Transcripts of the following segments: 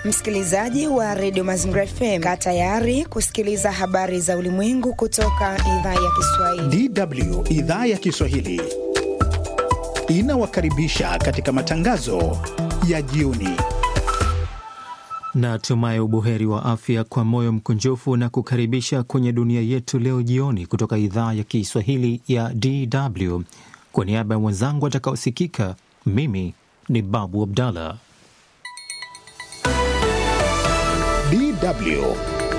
Msikilizaji wa redio Mazingira FM, kaa tayari kusikiliza habari za ulimwengu kutoka idhaa ya Kiswahili. DW idhaa ya Kiswahili inawakaribisha katika matangazo ya jioni. Natumai ubuheri wa afya kwa moyo mkunjufu na kukaribisha kwenye dunia yetu leo jioni kutoka idhaa ya Kiswahili ya DW. Kwa niaba ya mwenzangu atakaosikika, mimi ni Babu Abdallah. DW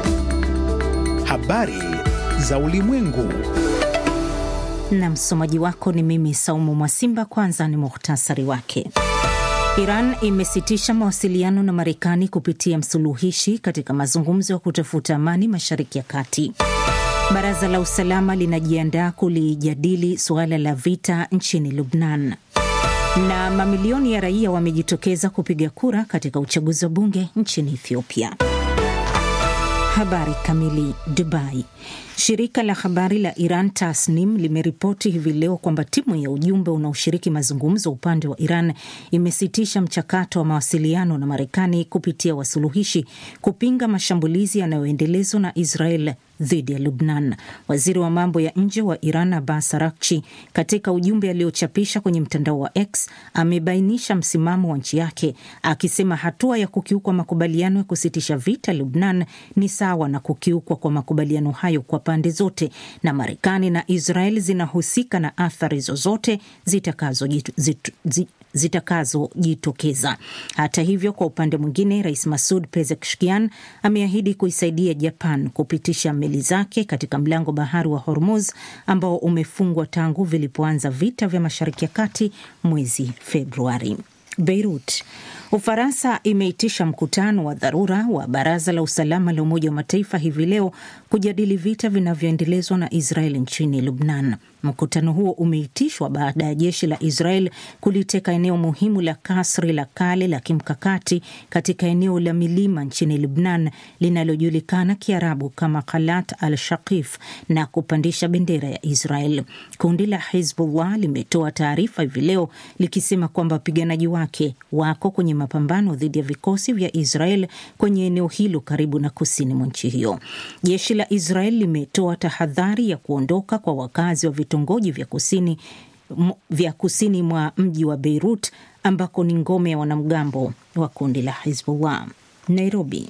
habari za ulimwengu. Na msomaji wako ni mimi Saumu Mwasimba. Kwanza ni muhtasari wake. Iran imesitisha mawasiliano na Marekani kupitia msuluhishi katika mazungumzo ya kutafuta amani Mashariki ya Kati. Baraza la usalama linajiandaa kulijadili suala la vita nchini Lubnan. Na mamilioni ya raia wamejitokeza kupiga kura katika uchaguzi wa bunge nchini Ethiopia. Habari kamili. Dubai. Shirika la habari la Iran Tasnim limeripoti hivi leo kwamba timu ya ujumbe unaoshiriki mazungumzo upande wa Iran imesitisha mchakato wa mawasiliano na Marekani kupitia wasuluhishi kupinga mashambulizi yanayoendelezwa na Israel dhidi ya Lubnan. Waziri wa mambo ya nje wa Iran Abbas Araghchi, katika ujumbe aliochapisha kwenye mtandao wa X, amebainisha msimamo wa nchi yake akisema hatua ya kukiukwa makubaliano ya kusitisha vita Lubnan ni sawa na kukiukwa kwa makubaliano hayo kwa pande zote, na Marekani na Israel zinahusika na athari zozote zitakazojitokeza zita hata hivyo, kwa upande mwingine, Rais Masud Pezeshkian ameahidi kuisaidia Japan kupitisha meli zake katika mlango bahari wa Hormuz ambao umefungwa tangu vilipoanza vita vya Mashariki ya Kati mwezi Februari. Beirut. Ufaransa imeitisha mkutano wa dharura wa Baraza la Usalama la Umoja wa Mataifa hivi leo kujadili vita vinavyoendelezwa na Israel nchini Lubnan. Mkutano huo umeitishwa baada ya jeshi la Israel kuliteka eneo muhimu la kasri la kale la kimkakati katika eneo la milima nchini Lubnan linalojulikana Kiarabu kama Khalat al Shaqif na kupandisha bendera ya Israel. Kundi la Hizbullah limetoa taarifa hivi leo likisema kwamba wapiganaji wake wako kwenye mapambano dhidi ya vikosi vya Israel kwenye eneo hilo karibu na kusini mwa nchi hiyo. Jeshi la Israel limetoa tahadhari ya kuondoka kwa wakazi wa vitongoji vya kusini, vya kusini mwa mji wa Beirut ambako ni ngome ya wanamgambo wa kundi la Hizbullah. Nairobi.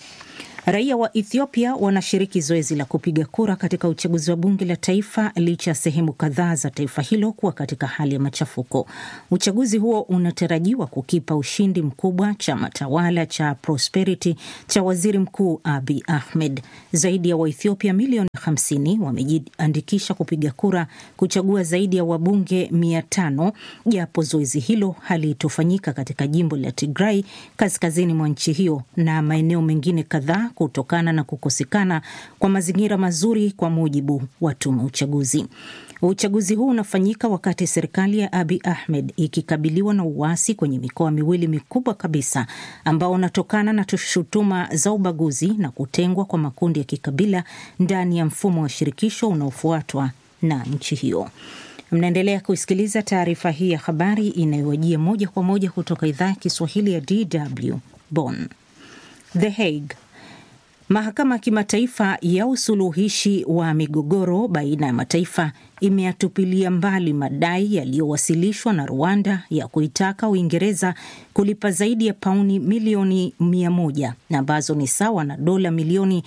Raia wa Ethiopia wanashiriki zoezi la kupiga kura katika uchaguzi wa bunge la taifa licha ya sehemu kadhaa za taifa hilo kuwa katika hali ya machafuko. Uchaguzi huo unatarajiwa kukipa ushindi mkubwa chama tawala cha Prosperity cha waziri mkuu Abiy Ahmed. Zaidi ya Waethiopia milioni 50 wamejiandikisha kupiga kura kuchagua zaidi ya wabunge 500 japo zoezi hilo halitofanyika katika jimbo la Tigray kaskazini mwa nchi hiyo na maeneo mengine kadhaa kutokana na kukosekana kwa mazingira mazuri, kwa mujibu wa tume uchaguzi. Uchaguzi huu unafanyika wakati serikali ya Abiy Ahmed ikikabiliwa na uasi kwenye mikoa miwili mikubwa kabisa ambao unatokana na shutuma za ubaguzi na kutengwa kwa makundi ya kikabila ndani ya mfumo wa shirikisho unaofuatwa na nchi hiyo. Mnaendelea kusikiliza taarifa hii ya habari inayowajia moja kwa moja kutoka idhaa ya Kiswahili ya DW Bonn. The Hague. Mahakama ya Kimataifa ya Usuluhishi wa Migogoro baina ya mataifa imeyatupilia mbali madai yaliyowasilishwa na Rwanda ya kuitaka Uingereza kulipa zaidi ya pauni milioni mia moja ambazo ni sawa na dola milioni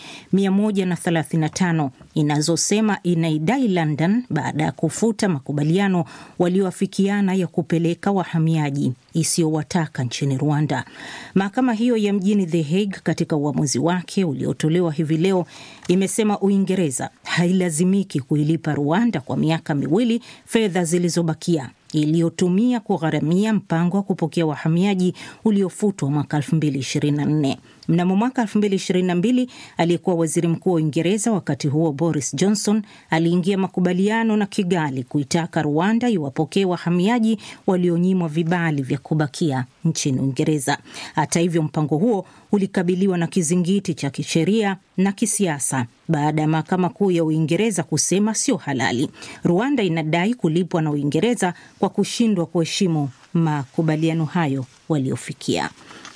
135 inazosema inaidai London baada ya kufuta makubaliano walioafikiana ya kupeleka wahamiaji isiyowataka nchini Rwanda. Mahakama hiyo ya mjini The Hague katika uamuzi wake uliotolewa hivi leo imesema Uingereza hailazimiki kuilipa Rwanda kwa miaka miwili fedha zilizobakia iliyotumia kugharamia mpango wa kupokea wahamiaji uliofutwa mwaka 2024. Mnamo mwaka 2022 aliyekuwa waziri mkuu wa Uingereza wakati huo Boris Johnson aliingia makubaliano na Kigali kuitaka Rwanda iwapokee wahamiaji walionyimwa vibali vya kubakia nchini Uingereza. Hata hivyo, mpango huo ulikabiliwa na kizingiti cha kisheria na kisiasa baada ya mahakama kuu ya Uingereza kusema sio halali. Rwanda inadai kulipwa na Uingereza kwa kushindwa kuheshimu makubaliano hayo waliofikia.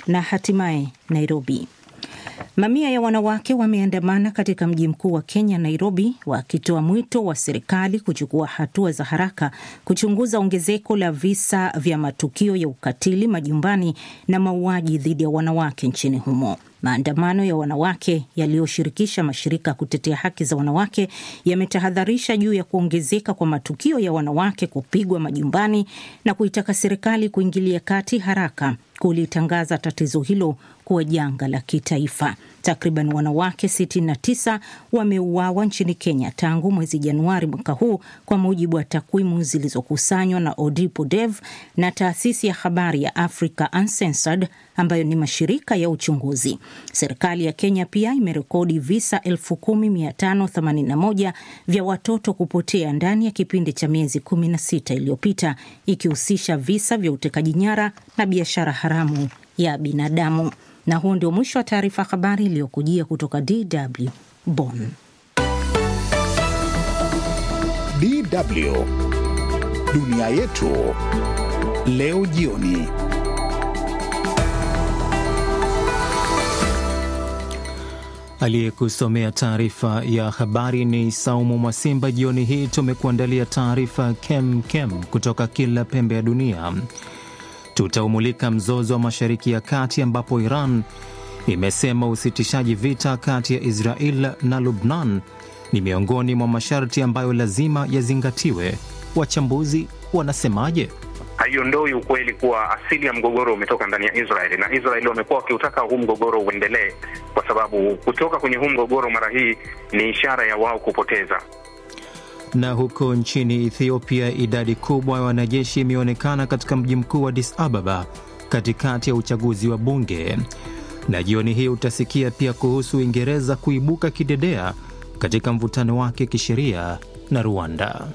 Na hatimaye Nairobi. Mamia ya wanawake wameandamana katika mji mkuu wa Kenya, Nairobi, wakitoa mwito wa serikali kuchukua hatua za haraka kuchunguza ongezeko la visa vya matukio ya ukatili majumbani na mauaji dhidi ya wanawake nchini humo. Maandamano ya wanawake yaliyoshirikisha mashirika ya kutetea haki za wanawake yametahadharisha juu ya kuongezeka kwa matukio ya wanawake kupigwa majumbani na kuitaka serikali kuingilia kati haraka kulitangaza tatizo hilo kuwa janga la kitaifa. Takriban wanawake 69 wameuawa nchini Kenya tangu mwezi Januari mwaka huu, kwa mujibu wa takwimu zilizokusanywa na Odipo Dev na taasisi ya habari ya Africa Uncensored ambayo ni mashirika ya uchunguzi. Serikali ya Kenya pia imerekodi visa 10581 vya watoto kupotea ndani ya kipindi cha miezi 16 iliyopita, ikihusisha visa vya utekaji nyara na biashara haramu ya binadamu. Na huo ndio mwisho wa taarifa habari iliyokujia kutoka DW Bonn. DW dunia yetu leo jioni. Aliyekusomea taarifa ya habari ni Saumu Mwasimba. Jioni hii tumekuandalia taarifa kem kem kutoka kila pembe ya dunia. Tutaumulika mzozo wa Mashariki ya Kati ambapo Iran imesema usitishaji vita kati ya Israel na Lubnan ni miongoni mwa masharti ambayo lazima yazingatiwe. Wachambuzi wanasemaje? Haiondoi ukweli kuwa asili ya mgogoro umetoka ndani ya Israeli na Israeli wamekuwa wakiutaka huu mgogoro uendelee, kwa sababu kutoka kwenye huu mgogoro mara hii ni ishara ya wao kupoteza. Na huko nchini Ethiopia, idadi kubwa ya wanajeshi imeonekana katika mji mkuu wa Addis Ababa katikati ya uchaguzi wa bunge. Na jioni hii utasikia pia kuhusu Uingereza kuibuka kidedea katika mvutano wake kisheria na Rwanda.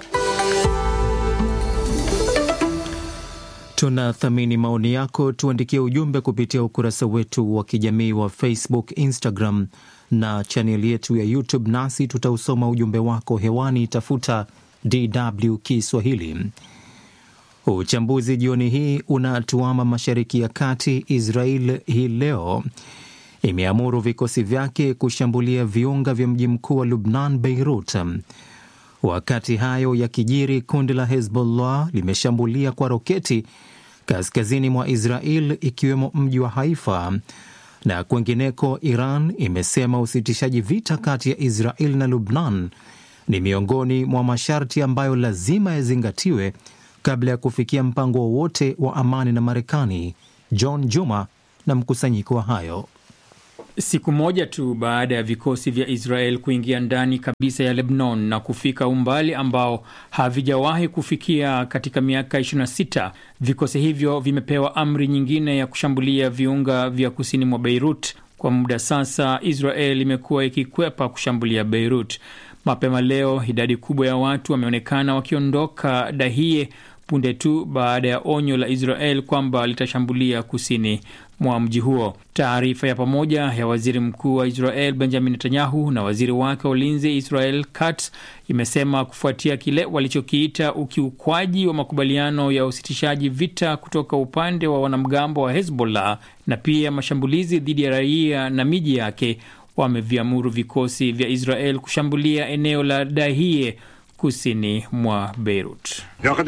Tunathamini maoni yako, tuandikie ujumbe kupitia ukurasa wetu wa kijamii wa Facebook, Instagram na chaneli yetu ya YouTube, nasi tutausoma ujumbe wako hewani. Tafuta DW Kiswahili. Uchambuzi jioni hii unatuama Mashariki ya Kati. Israel hii leo imeamuru vikosi vyake kushambulia viunga vya mji mkuu wa Lubnan, Beirut. Wakati hayo yakijiri, kundi la Hezbollah limeshambulia kwa roketi kaskazini mwa Israel, ikiwemo mji wa Haifa na kwengineko. Iran imesema usitishaji vita kati ya Israel na Lubnan ni miongoni mwa masharti ambayo lazima yazingatiwe kabla ya kufikia mpango wowote wa, wa amani na Marekani. John Juma na mkusanyiko wa hayo Siku moja tu baada ya vikosi vya Israel kuingia ndani kabisa ya Lebanon na kufika umbali ambao havijawahi kufikia katika miaka 26, vikosi hivyo vimepewa amri nyingine ya kushambulia viunga vya kusini mwa Beirut. Kwa muda sasa, Israel imekuwa ikikwepa kushambulia Beirut. Mapema leo, idadi kubwa ya watu wameonekana wakiondoka Dahie punde tu baada ya onyo la Israel kwamba litashambulia kusini mwa mji huo. Taarifa ya pamoja ya waziri mkuu wa Israel Benjamin Netanyahu na waziri wake wa ulinzi Israel Katz imesema kufuatia kile walichokiita ukiukwaji wa makubaliano ya usitishaji vita kutoka upande wa wanamgambo wa Hezbollah na pia mashambulizi dhidi ya raia na miji yake, wameviamuru vikosi vya Israel kushambulia eneo la Dahie kusini mwa Beirut.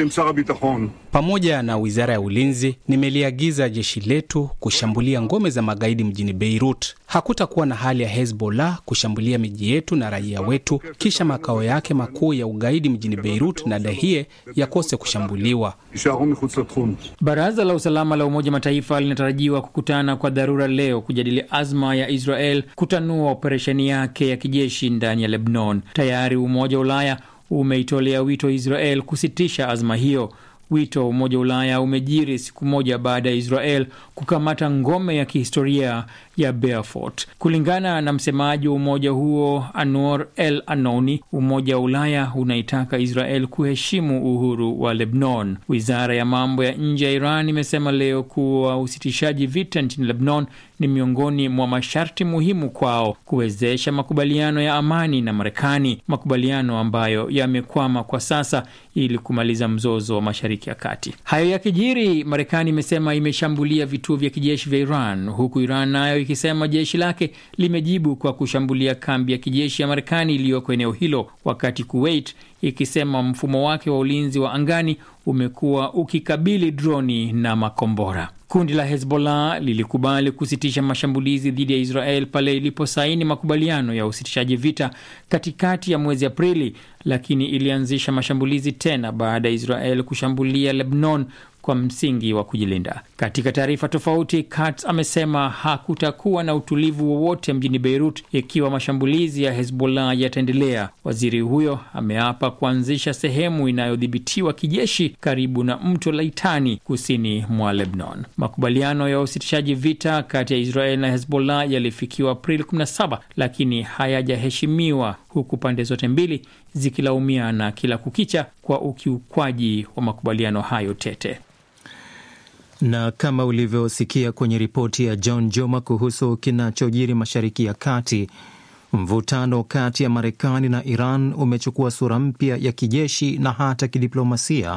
Pamoja na wizara ya ulinzi, nimeliagiza jeshi letu kushambulia ngome za magaidi mjini Beirut. Hakutakuwa na hali ya Hezbollah kushambulia miji yetu na raia wetu, kisha makao yake makuu ya ugaidi mjini Beirut na Dahie yakose kushambuliwa. Baraza la usalama la Umoja Mataifa linatarajiwa kukutana kwa dharura leo kujadili azma ya Israel kutanua operesheni yake ya kijeshi ndani ya Lebanon. Tayari Umoja wa Ulaya umeitolea wito Israel kusitisha azma hiyo. Wito wa Umoja wa Ulaya umejiri siku moja baada ya Israel kukamata ngome ya kihistoria ya Beaufort. Kulingana na msemaji wa umoja huo Anwar El Anoni, Umoja wa Ulaya unaitaka Israel kuheshimu uhuru wa Lebanon. Wizara ya mambo ya nje ya Iran imesema leo kuwa usitishaji vita nchini Lebanon ni miongoni mwa masharti muhimu kwao kuwezesha makubaliano ya amani na Marekani, makubaliano ambayo yamekwama kwa sasa ili kumaliza mzozo wa Mashariki ya Kati. Hayo yakijiri, Marekani imesema imeshambulia vituo vya kijeshi vya Iran, huku Iran nayo ikisema jeshi lake limejibu kwa kushambulia kambi ya kijeshi ya Marekani iliyoko eneo hilo, wakati Kuwait ikisema mfumo wake wa ulinzi wa angani umekuwa ukikabili droni na makombora. Kundi la Hezbollah lilikubali kusitisha mashambulizi dhidi ya Israel pale iliposaini makubaliano ya usitishaji vita katikati ya mwezi Aprili, lakini ilianzisha mashambulizi tena baada ya Israel kushambulia Lebanon kwa msingi wa kujilinda. Katika taarifa tofauti, Katz amesema hakutakuwa na utulivu wowote mjini Beirut ikiwa mashambulizi ya Hezbollah yataendelea. Waziri huyo ameapa kuanzisha sehemu inayodhibitiwa kijeshi karibu na mto Laitani kusini mwa Lebanon. Makubaliano ya usitishaji vita kati ya Israel na Hezbollah yalifikiwa Aprili 17 lakini hayajaheshimiwa huku pande zote mbili zikilaumiana kila kukicha kwa ukiukwaji wa makubaliano hayo tete. Na kama ulivyosikia kwenye ripoti ya John Joma kuhusu kinachojiri Mashariki ya Kati, mvutano kati ya Marekani na Iran umechukua sura mpya ya kijeshi na hata kidiplomasia.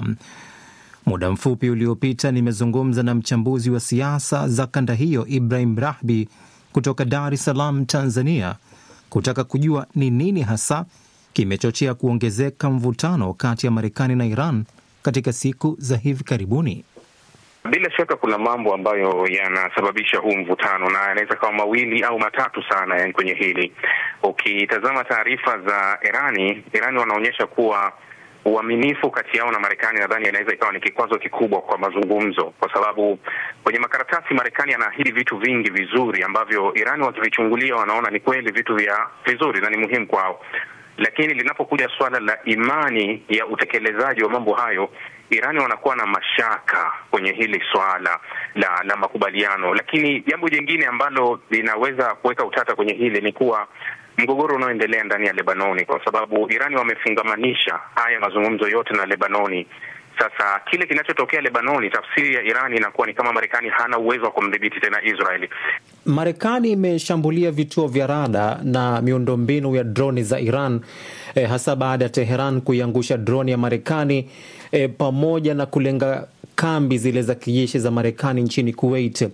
Muda mfupi uliopita nimezungumza na mchambuzi wa siasa za kanda hiyo Ibrahim Rahbi kutoka Dar es Salaam, Tanzania, kutaka kujua ni nini hasa kimechochea kuongezeka mvutano kati ya Marekani na Iran katika siku za hivi karibuni. Bila shaka kuna mambo ambayo yanasababisha huu mvutano na yanaweza kawa mawili au matatu sana. Yani kwenye hili ukitazama taarifa za Irani, Irani wanaonyesha kuwa uaminifu kati yao na Marekani nadhani inaweza ikawa ni kikwazo kikubwa kwa mazungumzo, kwa sababu kwenye makaratasi Marekani anaahidi vitu vingi vizuri ambavyo Irani wakivichungulia wanaona ni kweli vitu vya vizuri na ni muhimu kwao, lakini linapokuja suala la imani ya utekelezaji wa mambo hayo Irani wanakuwa na mashaka kwenye hili swala la la makubaliano. Lakini jambo jingine ambalo linaweza kuweka utata kwenye hili ni kuwa mgogoro unaoendelea ndani ya Lebanoni, kwa sababu Irani wamefungamanisha haya mazungumzo yote na Lebanoni. Sasa kile kinachotokea Lebanoni, tafsiri ya Irani inakuwa ni kama Marekani hana uwezo wa kumdhibiti tena Israeli. Marekani imeshambulia vituo vya rada na miundombinu ya droni za Iran eh, hasa baada ya Teheran kuiangusha droni ya Marekani eh, pamoja na kulenga kambi zile za kijeshi za Marekani nchini Kuwait.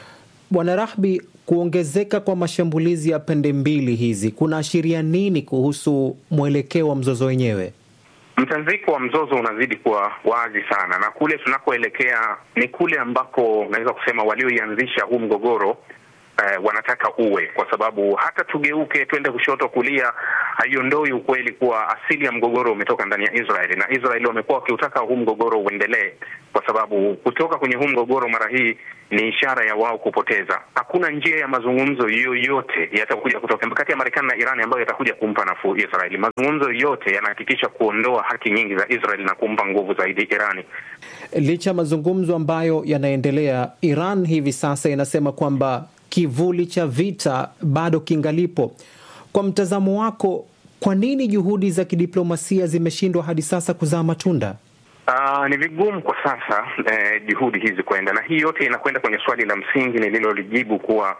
Bwana Rahbi, kuongezeka kwa mashambulizi ya pande mbili hizi kunaashiria nini kuhusu mwelekeo wa mzozo wenyewe? Mtanziko wa mzozo unazidi kuwa wazi sana, na kule tunakoelekea ni kule ambako naweza kusema walioianzisha huu mgogoro eh, wanataka uwe, kwa sababu hata tugeuke twende kushoto kulia, haiondoi ukweli kuwa asili ya mgogoro umetoka ndani ya Israeli, na Israeli wamekuwa wakiutaka huu mgogoro uendelee, kwa sababu kutoka kwenye huu mgogoro mara hii ni ishara ya wao kupoteza. Hakuna njia ya mazungumzo yoyote yatakuja kutoka kati ya Marekani na Irani ambayo yatakuja kumpa nafuu Israeli. Mazungumzo yote yanahakikisha kuondoa haki nyingi za Israeli na kumpa nguvu zaidi Irani. Licha ya mazungumzo ambayo yanaendelea, Iran hivi sasa inasema kwamba kivuli cha vita bado kingalipo. Kwa mtazamo wako, kwa nini juhudi za kidiplomasia zimeshindwa hadi sasa kuzaa matunda? Uh, ni vigumu kwa sasa eh, juhudi hizi kwenda, na hii yote inakwenda kwenye swali la msingi nililolijibu kuwa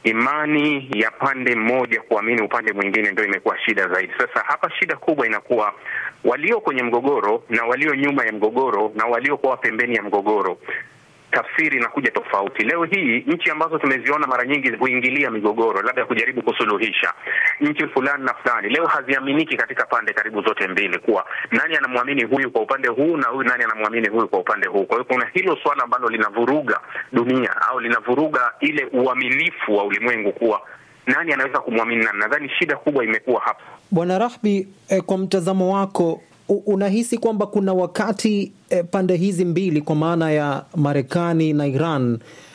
imani ya pande mmoja kuamini upande mwingine ndio imekuwa shida zaidi. Sasa hapa shida kubwa inakuwa walio kwenye mgogoro na walio nyuma ya mgogoro na waliokuwa pembeni ya mgogoro tafsiri inakuja tofauti. Leo hii nchi ambazo tumeziona mara nyingi huingilia migogoro, labda kujaribu kusuluhisha nchi fulani na fulani, leo haziaminiki katika pande karibu zote mbili, kuwa nani anamwamini huyu kwa upande huu na huyu nani anamwamini huyu kwa upande huu. Kwa hiyo kuna hilo swala ambalo linavuruga dunia au linavuruga ile uaminifu wa ulimwengu, kuwa nani anaweza kumwamini nani. Nadhani shida kubwa imekuwa hapa. Bwana Rahbi, eh, kwa mtazamo wako unahisi kwamba kuna wakati eh, pande hizi mbili kwa maana ya Marekani na Iran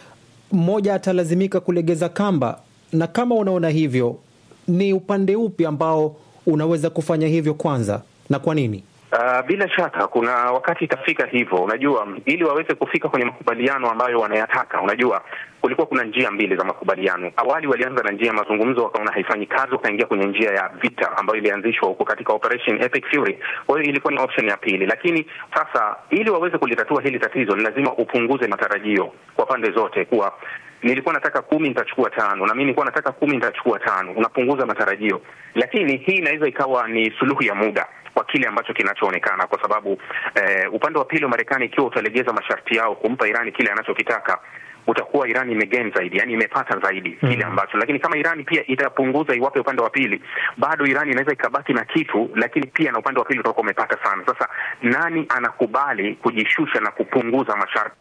mmoja atalazimika kulegeza kamba, na kama unaona hivyo, ni upande upi ambao unaweza kufanya hivyo kwanza na kwa nini? Uh, bila shaka kuna wakati itafika hivyo. Unajua, ili waweze kufika kwenye makubaliano ambayo wanayataka, unajua kulikuwa kuna njia mbili za makubaliano. Awali walianza na njia ya mazungumzo, wakaona haifanyi kazi, wakaingia kwenye njia ya vita ambayo ilianzishwa huko katika Operation Epic Fury. Kwa hiyo ilikuwa ni option ya pili, lakini sasa ili waweze kulitatua hili tatizo ni lazima upunguze matarajio kwa pande zote, kuwa nilikuwa nataka kumi nitachukua tano na mi nilikuwa nataka kumi nitachukua tano unapunguza matarajio lakini hii inaweza ikawa ni suluhu ya muda kwa kile ambacho kinachoonekana kwa sababu eh, upande wa pili wa marekani ikiwa utalegeza masharti yao kumpa irani kile anachokitaka utakuwa Irani imegain zaidi, yani imepata zaidi kile mm. ambacho, lakini kama Irani pia itapunguza iwape upande wa pili, bado Irani inaweza ikabaki na kitu, lakini pia na upande wa pili utakuwa umepata sana. Sasa nani anakubali kujishusha na kupunguza masharti?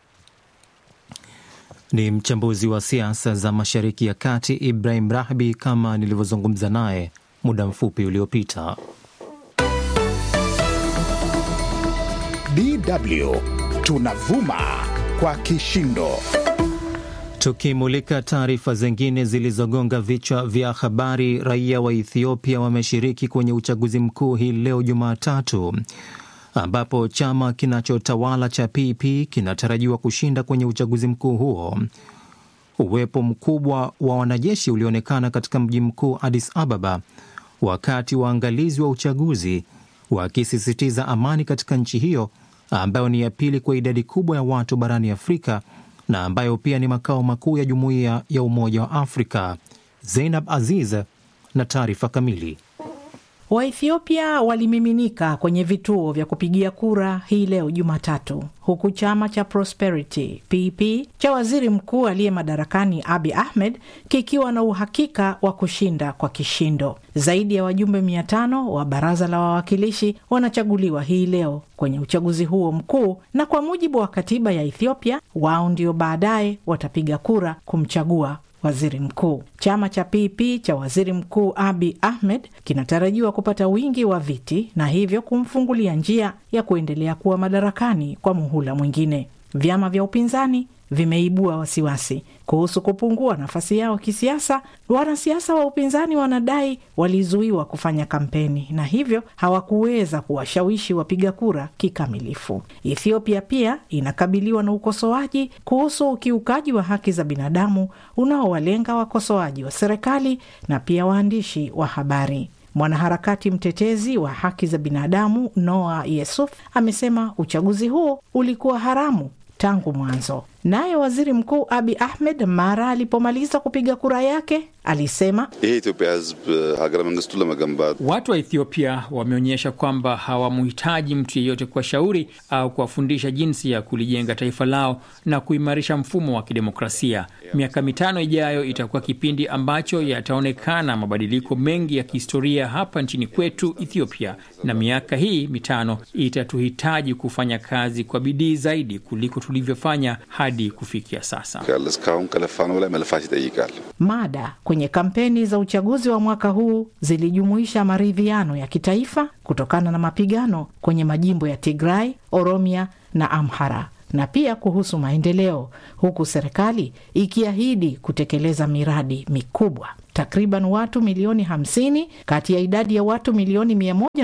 Ni mchambuzi wa siasa za Mashariki ya Kati Ibrahim Rahbi, kama nilivyozungumza naye muda mfupi uliopita. DW tunavuma kwa kishindo. Tukimulika taarifa zingine zilizogonga vichwa vya habari, raia wa Ethiopia wameshiriki kwenye uchaguzi mkuu hii leo Jumatatu, ambapo chama kinachotawala cha PP kinatarajiwa kushinda kwenye uchaguzi mkuu huo. Uwepo mkubwa wa wanajeshi ulionekana katika mji mkuu Addis Ababa, wakati waangalizi wa uchaguzi wakisisitiza amani katika nchi hiyo ambayo ni ya pili kwa idadi kubwa ya watu barani Afrika na ambayo pia ni makao makuu ya jumuiya ya Umoja wa Afrika. Zeinab Aziz na taarifa kamili. Waethiopia walimiminika kwenye vituo vya kupigia kura hii leo Jumatatu, huku chama cha Prosperity PP cha waziri mkuu aliye madarakani Abi Ahmed kikiwa na uhakika wa kushinda kwa kishindo. Zaidi ya wajumbe mia tano wa baraza la wawakilishi wanachaguliwa hii leo kwenye uchaguzi huo mkuu, na kwa mujibu wa katiba ya Ethiopia, wao ndio baadaye watapiga kura kumchagua waziri mkuu. Chama cha PP cha waziri mkuu Abi Ahmed kinatarajiwa kupata wingi wa viti na hivyo kumfungulia njia ya kuendelea kuwa madarakani kwa muhula mwingine. Vyama vya upinzani vimeibua wasiwasi kuhusu kupungua nafasi yao kisiasa. Wanasiasa wa upinzani wanadai walizuiwa kufanya kampeni na hivyo hawakuweza kuwashawishi wapiga kura kikamilifu. Ethiopia pia inakabiliwa na ukosoaji kuhusu ukiukaji wa haki za binadamu unaowalenga wakosoaji wa serikali na pia waandishi wa habari. Mwanaharakati mtetezi wa haki za binadamu Noah Yesuf amesema uchaguzi huo ulikuwa haramu tangu mwanzo. Naye waziri mkuu Abi Ahmed mara alipomaliza kupiga kura yake alisema ይሄ ኢትዮጵያ ሕዝብ ሀገረ መንግስቱን ለመገንባት Watu wa Ethiopia wameonyesha kwamba hawamhitaji mtu yeyote kuwashauri au kuwafundisha jinsi ya kulijenga taifa lao na kuimarisha mfumo wa kidemokrasia. Miaka mitano ijayo itakuwa kipindi ambacho yataonekana mabadiliko mengi ya kihistoria hapa nchini kwetu Ethiopia, na miaka hii mitano itatuhitaji kufanya kazi kwa bidii zaidi kuliko tulivyofanya hadi kufikia sasa. እስካሁን ከለፋነው ላይ መልፋት ይጠይቃል። Mada kwenye kampeni za uchaguzi wa mwaka huu zilijumuisha maridhiano ya kitaifa kutokana na mapigano kwenye majimbo ya Tigray, Oromia na Amhara na pia kuhusu maendeleo, huku serikali ikiahidi kutekeleza miradi mikubwa. Takriban watu milioni 50 kati ya idadi ya watu milioni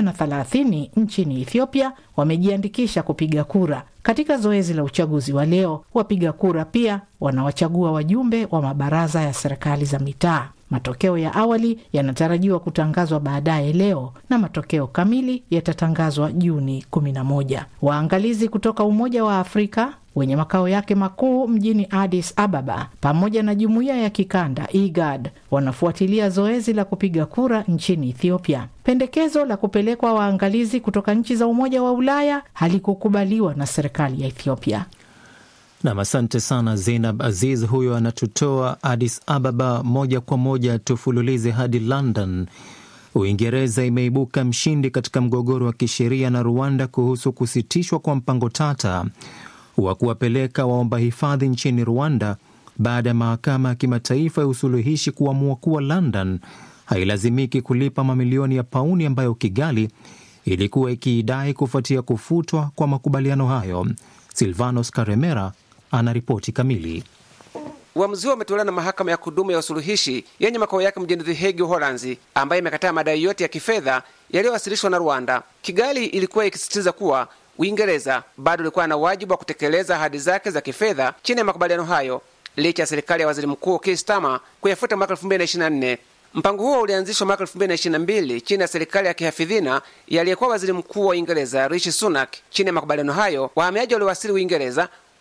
130 nchini Ethiopia wamejiandikisha kupiga kura katika zoezi la uchaguzi wa leo. Wapiga kura pia wanawachagua wajumbe wa mabaraza ya serikali za mitaa. Matokeo ya awali yanatarajiwa kutangazwa baadaye leo na matokeo kamili yatatangazwa Juni 11. Waangalizi kutoka Umoja wa Afrika wenye makao yake makuu mjini Addis Ababa pamoja na jumuiya ya kikanda IGAD wanafuatilia zoezi la kupiga kura nchini Ethiopia. Pendekezo la kupelekwa waangalizi kutoka nchi za Umoja wa Ulaya halikukubaliwa na serikali ya Ethiopia. Nam, asante sana Zeinab Aziz. Huyo anatutoa Addis Ababa. Moja kwa moja tufululize hadi London. Uingereza imeibuka mshindi katika mgogoro wa kisheria na Rwanda kuhusu kusitishwa kwa mpango tata wa kuwapeleka waomba hifadhi nchini Rwanda baada ya mahakama ya kimataifa ya usuluhishi kuamua kuwa London hailazimiki kulipa mamilioni ya pauni ambayo Kigali ilikuwa ikiidai kufuatia kufutwa kwa makubaliano hayo. Silvanos Karemera ana ripoti kamili. Uamuzi huo umetolewa na mahakama ya kudumu ya usuluhishi yenye makao yake mjini The Hague, Uholanzi, ambayo imekataa madai yote ya kifedha yaliyowasilishwa na Rwanda. Kigali ilikuwa ikisisitiza kuwa Uingereza bado ilikuwa na wajibu wa kutekeleza ahadi zake za kifedha chini ya makubaliano hayo, licha ya serikali ya waziri mkuu Keir Starmer kuyafuta mwaka 2024. Mpango huo ulianzishwa mwaka 2022 chini ya serikali ya kihafidhina yaliyekuwa waziri mkuu wa Uingereza Rishi Sunak. Chini ya makubaliano hayo, wahamiaji waliowasili Uingereza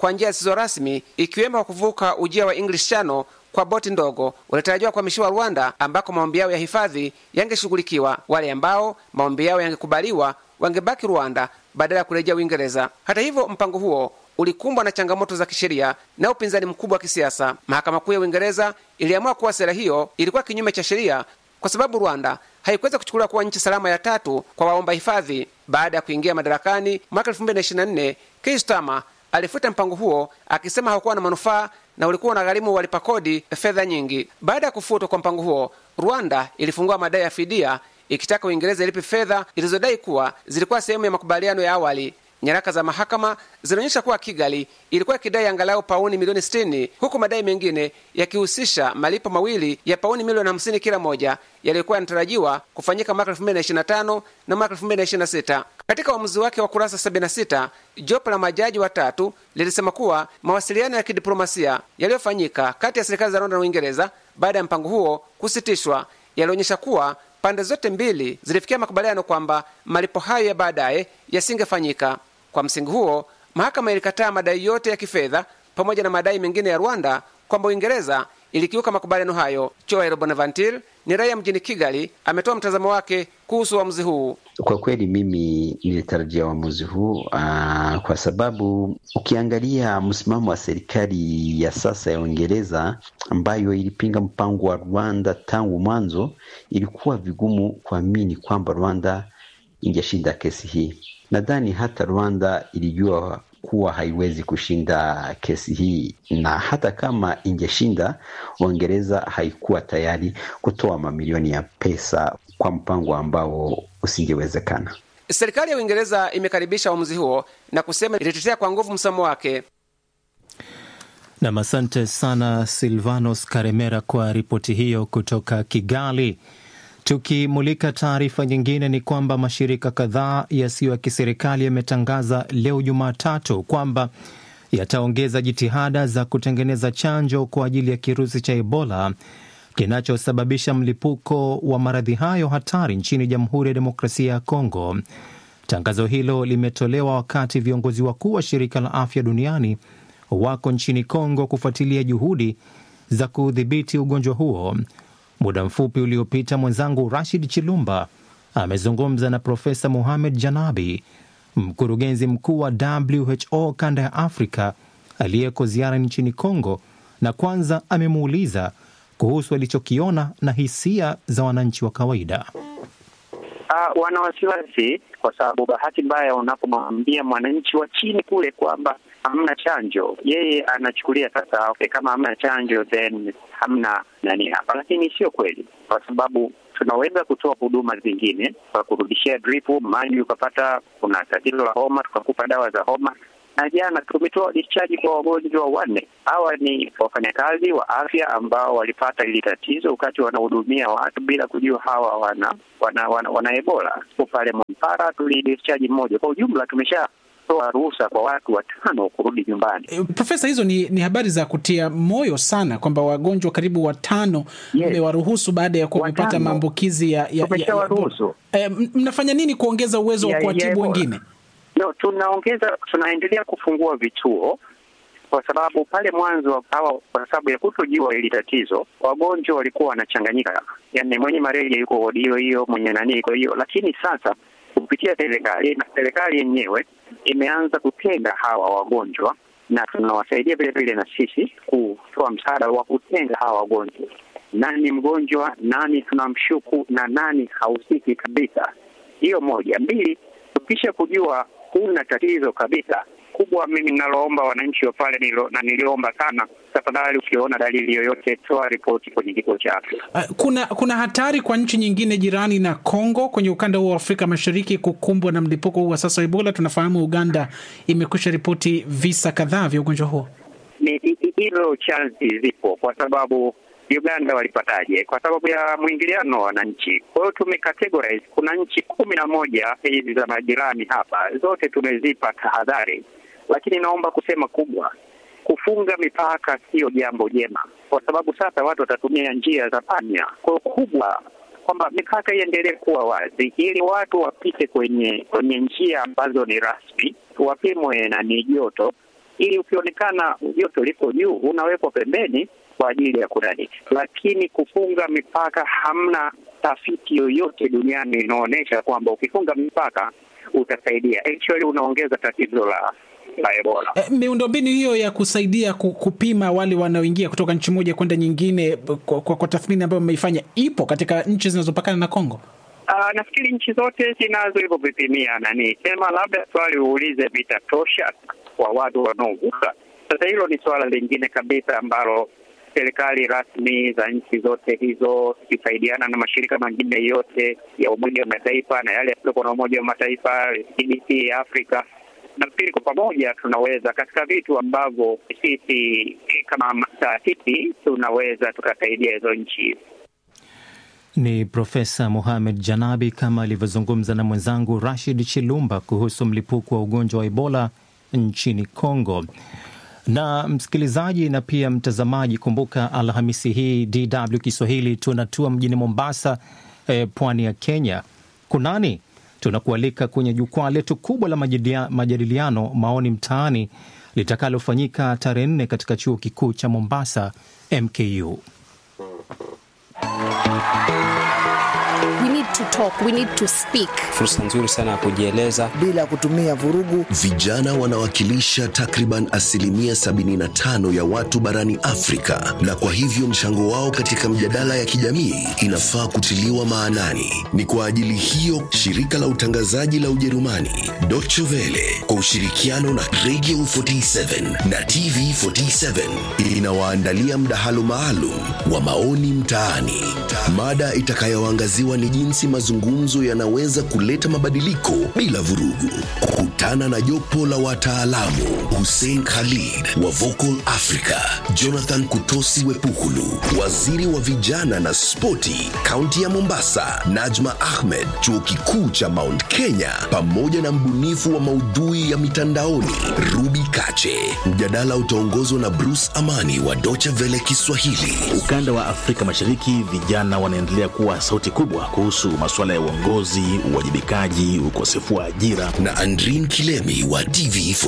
kwa njia zisizo rasmi, ikiwemo kwa kuvuka ujia wa English Channel kwa boti ndogo walitarajiwa kuhamishiwa Rwanda, ambako maombi yao ya hifadhi yangeshughulikiwa. Wale ambao maombi yao yangekubaliwa wangebaki Rwanda badala ya kurejea Uingereza. Hata hivyo, mpango huo ulikumbwa na changamoto za kisheria na upinzani mkubwa wa kisiasa. Mahakama Kuu ya Uingereza iliamua kuwa sera hiyo ilikuwa kinyume cha sheria kwa sababu Rwanda haikuweza kuchukuliwa kuwa nchi salama ya tatu kwa waomba hifadhi. Baada ya kuingia madarakani mwaka 2024, Keir Starmer alifuta mpango huo akisema haukuwa na manufaa na ulikuwa unagharimu walipa kodi fedha nyingi. Baada ya kufutwa kwa mpango huo, Rwanda ilifungua madai ya fidia ikitaka Uingereza ilipe fedha ilizodai kuwa zilikuwa sehemu ya makubaliano ya awali. Nyaraka za mahakama zinaonyesha kuwa Kigali ilikuwa ikidai angalau pauni milioni 60 huku madai mengine yakihusisha malipo mawili ya pauni milioni 50 kila moja yaliyokuwa yanatarajiwa kufanyika mwaka 2025 na mwaka 2026. Katika uamuzi wake wa kurasa 76, jopo la majaji watatu lilisema kuwa mawasiliano ya kidiplomasia yaliyofanyika kati ya serikali za Rwanda na Uingereza baada ya mpango huo kusitishwa yalionyesha kuwa pande zote mbili zilifikia makubaliano kwamba malipo hayo ya baadaye yasingefanyika. Kwa msingi huo, mahakama ilikataa madai yote ya kifedha pamoja na madai mengine ya Rwanda kwamba Uingereza ilikiuka makubaliano hayo. Joel Bonaventure ni raia mjini Kigali, ametoa mtazamo wake kuhusu uamuzi huu. Kwa kweli mimi nilitarajia uamuzi huu uh, kwa sababu ukiangalia msimamo wa serikali ya sasa ya Uingereza ambayo ilipinga mpango wa Rwanda tangu mwanzo, ilikuwa vigumu kuamini kwamba Rwanda ingeshinda kesi hii. Nadhani hata Rwanda ilijua kuwa haiwezi kushinda kesi hii, na hata kama ingeshinda, Uingereza haikuwa tayari kutoa mamilioni ya pesa kwa mpango ambao usingewezekana. Serikali ya Uingereza imekaribisha uamuzi huo na kusema ilitetea kwa nguvu msimamo wake. Nam, asante sana Silvanos Karemera kwa ripoti hiyo kutoka Kigali. Tukimulika taarifa nyingine ni kwamba mashirika kadhaa yasiyo ya kiserikali yametangaza leo Jumatatu kwamba yataongeza jitihada za kutengeneza chanjo kwa ajili ya kirusi cha Ebola kinachosababisha mlipuko wa maradhi hayo hatari nchini Jamhuri ya Demokrasia ya Kongo. Tangazo hilo limetolewa wakati viongozi wakuu wa shirika la afya duniani wako nchini Kongo kufuatilia juhudi za kudhibiti ugonjwa huo. Muda mfupi uliopita mwenzangu Rashid Chilumba amezungumza na Profesa Mohamed Janabi, mkurugenzi mkuu wa WHO kanda ya Afrika aliyeko ziara nchini Kongo, na kwanza amemuuliza kuhusu alichokiona na hisia za wananchi wa kawaida. Uh, wana wasiwasi kwa sababu bahati mbaya, unapomwambia mwananchi wa chini kule kwamba hamna chanjo, yeye anachukulia sasa, okay, kama hamna chanjo then hamna nani hapa, lakini sio kweli, kwa sababu tunaweza kutoa huduma zingine kwa kurudishia drip maji, ukapata kuna tatizo la homa, tukakupa dawa za homa na jana tumetoa discharge kwa wagonjwa wanne. Hawa ni wafanyakazi wa afya ambao walipata hili tatizo wakati wanahudumia watu bila kujua hawa wana wana, wana, wana Ebola. Sipo pale Mwampara tulidischarge mmoja. Kwa ujumla tumesha toa ruhusa kwa watu watano kurudi nyumbani. E, Profesa, hizo ni, ni habari za kutia moyo sana kwamba wagonjwa karibu watano mmewaruhusu yes, baada ya kuwa wamepata maambukizi ya, ya, ya, ya e, mnafanya nini kuongeza uwezo wa kuwatibu wengine? No, tunaongeza tunaendelea kufungua vituo kwa sababu pale mwanzo hawa, kwa sababu ya kutojua hili tatizo, wagonjwa walikuwa wanachanganyika, yaani mwenye malaria yuko wodi hiyo hiyo, mwenye nani iko hiyo. Lakini sasa kupitia serikali na serikali yenyewe imeanza kutenga hawa wagonjwa, na tunawasaidia vile vile na sisi kutoa msaada wa kutenga hawa wagonjwa, nani mgonjwa, nani tunamshuku na nani hahusiki kabisa. Hiyo moja. Mbili, tukisha kujua huna tatizo kabisa kubwa, mimi ninaloomba wananchi wa pale nilo, na niliomba sana, tafadhali ukiona dalili yoyote toa ripoti kwenye kituo cha afya. Uh, kuna kuna hatari kwa nchi nyingine jirani na Kongo kwenye ukanda huu wa Afrika Mashariki kukumbwa na mlipuko huu wa sasa wa Ebola. Tunafahamu Uganda imekwisha ripoti visa kadhaa vya ugonjwa huo. Ni hilo chansi zipo kwa sababu Uganda walipataje? Kwa sababu ya mwingiliano wa wananchi. Kwa hiyo tumecategorize, kuna nchi kumi na moja hizi za majirani hapa, zote tumezipa tahadhari, lakini naomba kusema kubwa, kufunga mipaka sio jambo jema, kwa sababu sasa watu watatumia njia za panya. Kwa hiyo kubwa kwamba mipaka iendelee kuwa wazi ili watu wapite kwenye kwenye njia ambazo ni rasmi, wapimwe na ni joto ili ukionekana joto liko juu unawekwa pembeni kwa ajili ya kunani, lakini kufunga mipaka, hamna tafiti yoyote duniani inaonyesha kwamba ukifunga mipaka utasaidia. Actually unaongeza tatizo la la Ebola. E, miundombinu hiyo ya kusaidia ku- kupima wale wanaoingia kutoka nchi moja kwenda nyingine kwa, kwa, kwa tathmini ambayo mmeifanya ipo katika nchi zinazopakana na Kongo? Uh, nafikiri nchi zote zinazo hivyo vipimia nani, sema labda swali uulize vitatosha kwa watu wanaovuka. Sasa hilo ni suala lingine kabisa ambalo serikali rasmi za nchi zote hizo zikisaidiana na mashirika mengine yote ya Umoja wa Mataifa na yale yasiyokuwa na Umoja wa Mataifa, CDC ya Afrika, nafikiri kwa pamoja tunaweza katika vitu ambavyo sisi kama taasisi tunaweza tukasaidia hizo nchi. Ni Profesa Mohamed Janabi kama alivyozungumza na mwenzangu Rashid Chilumba kuhusu mlipuko wa ugonjwa wa Ebola nchini Kongo. Na msikilizaji na pia mtazamaji, kumbuka Alhamisi hii DW Kiswahili tunatua mjini Mombasa, eh, pwani ya Kenya. Kunani tunakualika kwenye jukwaa letu kubwa la majidia- majadiliano maoni mtaani litakalofanyika tarehe nne katika chuo kikuu cha Mombasa MKU. We need to talk, we need to speak. Fursa nzuri sana ya kujieleza bila kutumia vurugu. Vijana wanawakilisha takriban asilimia 75 ya watu barani Afrika, na kwa hivyo mchango wao katika mjadala ya kijamii inafaa kutiliwa maanani. Ni kwa ajili hiyo shirika la utangazaji la Ujerumani Deutsche Welle kwa ushirikiano na Radio 47 na TV 47 inawaandalia mdahalo maalum wa maoni mtaani. Mada itakayoangaziwa ni jinsi mazungumzo yanaweza kuleta mabadiliko bila vurugu. Kutana na jopo la wataalamu Hussein Khalid wa Vocal Africa, Jonathan Kutosi Wepukulu, waziri wa vijana na spoti kaunti ya Mombasa, Najma Ahmed, chuo kikuu cha Mount Kenya, pamoja na mbunifu wa maudhui ya mitandaoni Ruby Kache. Mjadala utaongozwa na Bruce Amani wa Deutsche Welle Kiswahili. Ukanda wa Afrika Mashariki, vijana wanaendelea kuwa sauti kubwa kuhusu masuala ya uongozi, uwajibikaji, ukosefu wa ajira. na Andrin Kilemi wa TV